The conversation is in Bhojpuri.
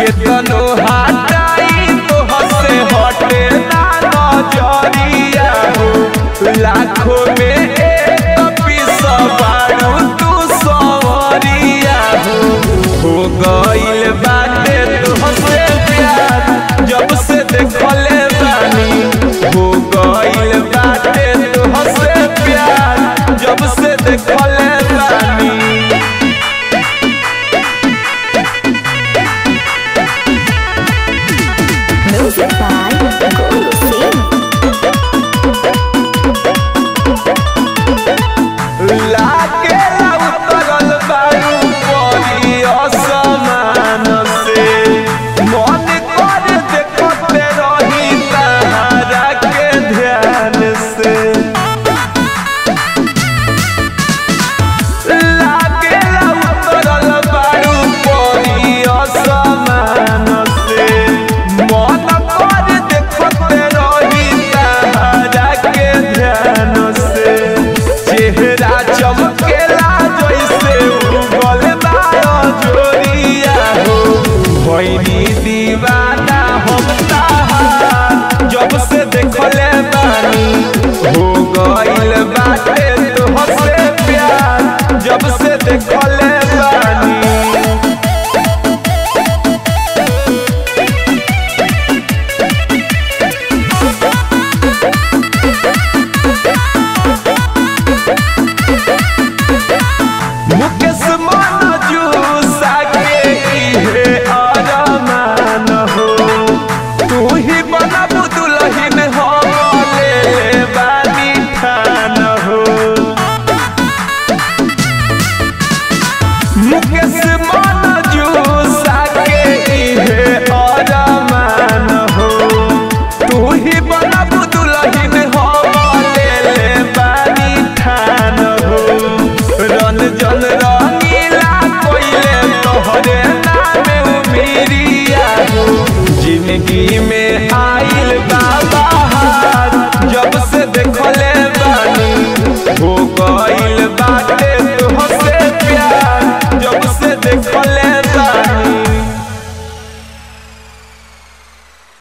केतनो हटाई तो हसे हटे ना नजरिया हो लाखों में एक पीस बारू तू सवरिया हो हो गइल बाटे तुहसे प्यार जब से देखले बानी हो गइल बाटे तुहसे प्यार जब से देखले बानी Music by Guru Singh. लागे उतरल बारू परी असमान से मन कर देखते रही तारा के ध्यान से लागे उतरल बारू परी असमान से मन कर देखते रही तारा के ध्यान से चेहरा चमकेला जैसे उगल बारो जोरिया हो भइनी दीवाना हम ताहार जब से देखले बानी हो गइल बाटे तोहसे प्यार जब से देखले बानी मुकेश मनजू साके इहे अरमान हो तू ही बनब दुलहिन हम ले बानी ठान हो मुकेश मनजू साके इहे अरमान हो तू ही बनब दुलहिन हम ले बानी ठान हो रन जन रंगीला कोइले तोहरे नाम उमिरिया हो जिंदगी में